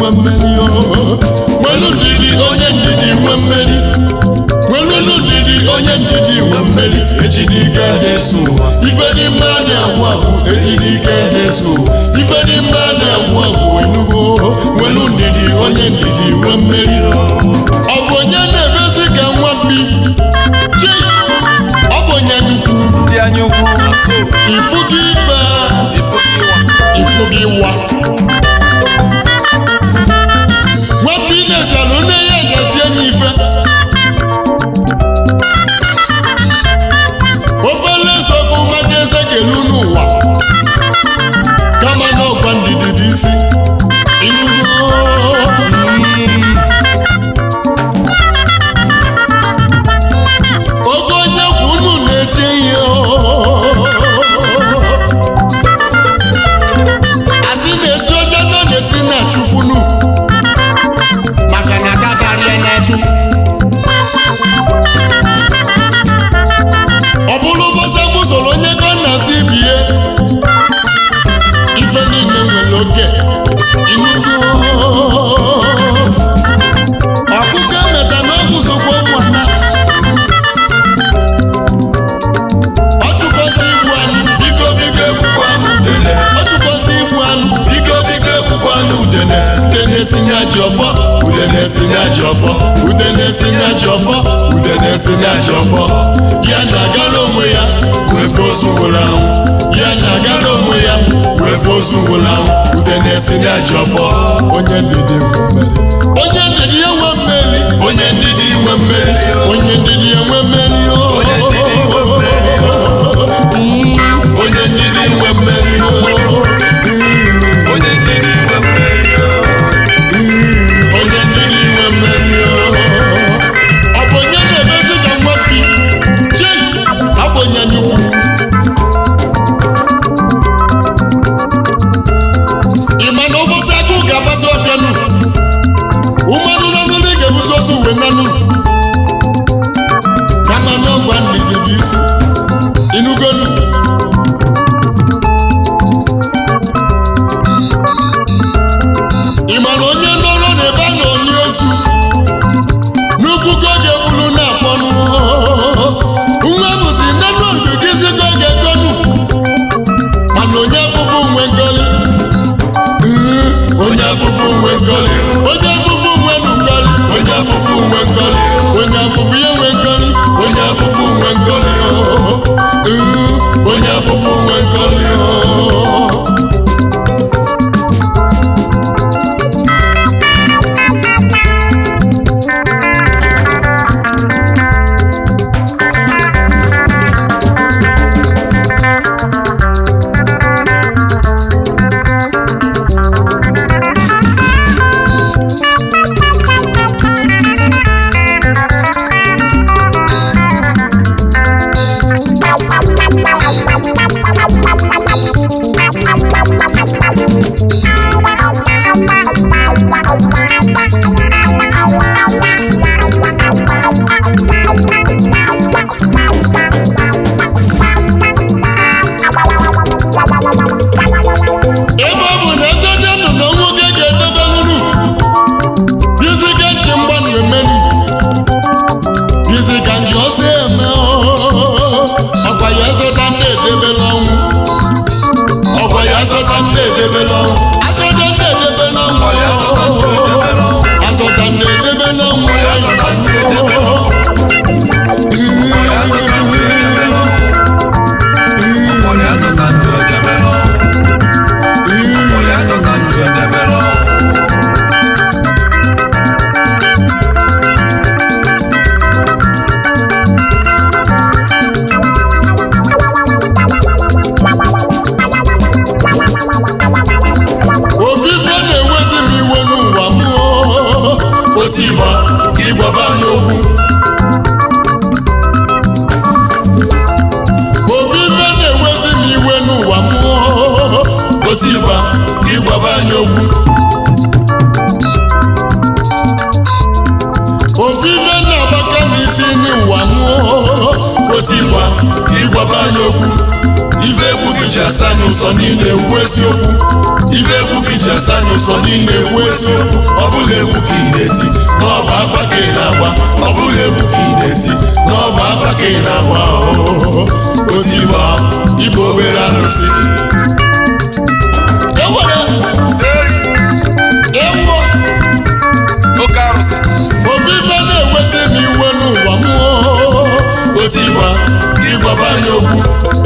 nwe mmeri o nwelu ndidi onye ndidi nwe mmeri nwelu ndidi onye ndidi nwe mmeri ejidike na-eso ụwa ife dị mma na-agwụ agwụ ejidike na-eso ụwa ife dị mma na-agwụ agwụ enugo nwelu ndidi onye ndidi nwe mmeri o ọ bụ onye na-emezi ka nwa mbi chi ọ bụ onye nnukwu ndị anya ukwu so ifu gị ife ifo gị ifu gị wa wa nwapụ ị na-esalụ nne ya ga-eti enyi ife ofe nlesa ofe mmadụ eze ga-elu n'ụwa kama na ọgwa ndidi dị isi inugo mm. oge onye kwu unu na-eche ihe asị na-esi oche nọ na-esi na chukwunu maka na aka karịa na chu ọ bụrụ ụbọchị mụ soro onye ka nna si bie ife niile nwere oke inugo ọkụkọ emeta na ọgwụ sokwa ụmụnna ọchụkọta igbu anụ biko biko ekwukwa n'udele ọchụkọta igbu anụ biko biko ekwukwa n'udele ude na-esinye ajị ọfọ ude na-esinye ajọ ọfọ ude na-esinye ajị ọfọ ude na-esinye ajọ ọfọ ya na-agara onwe ya wefe ozu nwụrụ anwụ ya na-agara onwe ya wefe ozu nwụrụ anwụ ude na-esinye ajọ ọfọ onye ndidi nwe mmeri onye ndidi enwe mmeri onye ndidi nwe mmeri o. onye ndidi enwe mmeri o. onye ndidi nwe mmeri o. onye ndidi nwe mmeri o. onye ndidi nwe mmeri o. onye ndidi nwe mmeri o. ọ bụ onye na-emezi ka nwapi chi ọ bụ onye nnukwu ị ma na ụbọchị akụ ga-agbazi ọfịa nụ ụmanụ n'ọnụ ndị ga-ebuzi ozu uwe nanụ kama na ọgwa ndidi bụ isi inugonu ị ma na onye nọrọ n'ebe a na-onye ozu n'ukwu ka ọ ga-ebulu na-akpọnụ nwa bụzi nnenu ozugizi ka ọ ga-egonu mana onye afụfụ nwe ngoli onye afụfụ nwe ngọlị onye afụfụ nwe ngoli onye afụfụ nwe ngọlị onye afụfụ ya nwe ngoli onye afụfụ nwe ngọlị o. onye afụfụ nwe ngọlị o. ebe ọ bụ na eze dị ndụ na nwoke ga-edebe nunu bizi ka nchi mgbanụ emenu bizi ka nji ọsọ eme ọkwa ya zọta ndị edebela ọnwụ ọkwa ya zọta ndị edebela ọnwụ azọta ndị edebela ọnwụ Ọ ya zọta ndị edebela ọnwụ. azọta ndị edebela ọnwụ ya zọta ndị edebela ọnwụ. Onye azọta ndị edebela ọnwụ. Onye azọta ndị edebela ọnwụ. Onye azọta ndị edebela ọnwụ. ofufe na-ewezi m iwe n'ụwa m otu ịgba ka ịgbaba anyị okwu ofufe na-ewezi m iwe n'ụwa m otu ịgba ka ịgbaba anyị okwu ofufe na-agbaka m isi n'ụwa m otu ịgba ka ịgbaba anyị okwu ife egwu gị ji asa anyị ụzọ niile ewu eziokwu ife egwu gị ji asa anyị ụzọ niile ewu eziokwu egwu ka ị na-eti n'ọba afa ka ị na-agba ọ bụghị egwu ka ị na-eti n'ọba afa ka ị na-agba oo. ozi ịgba ịbụ obere arụsị ewere ewu oke arụsị obibe na-ewezi m iwe n'ụwa m oo. ozi ịgba ịgbaba anya okwu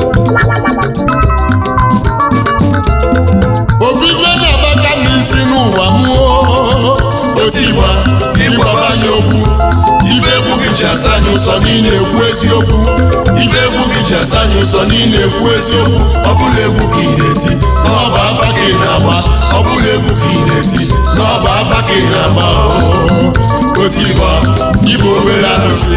obibe na-agbaka m isi n'ụwa m oo. ozi ịgba ịgbaba anya okwu ife egwu gị ji asa anyị ụsọ niile ekwu eziokwu ife egwu gị ji asa anyị ụsọ niile ekwu eziokwu ọ bụla egwu ka ị na-eti n'ọba afa ka ị na-agba ọ bụla egwu ka ị na-eti n'ọba afa ka ị na-agba oo. ozi ịgba ịbụ obere arụsị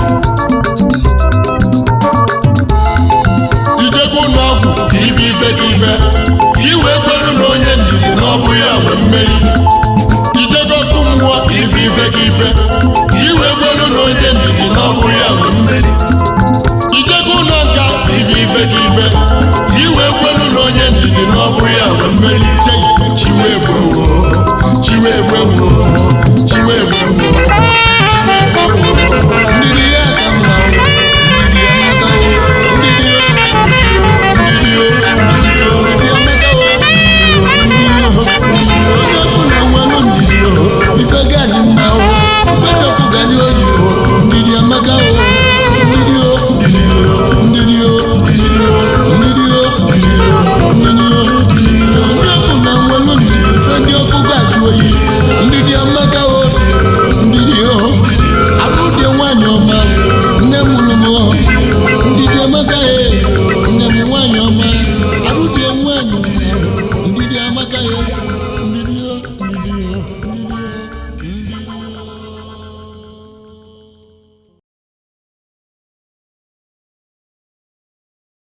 ijego ụlọọgwụ ka ife ife gị ife ka i wee kweru na onye ndidi na ọ bụ ya nwe mmeri ijego ọkụ mmụọ ka ife ife gị ife ka i wee kweru na onye ndidi na ọ bụ ya nwe mmeri ijego ụlọ nka ka ife ife gị ife ka i wee kweru na onye ndidi na ọ bụ ya nwe mmeri Chei, chiwe egbewo chiwe egbewo chiwe egbewo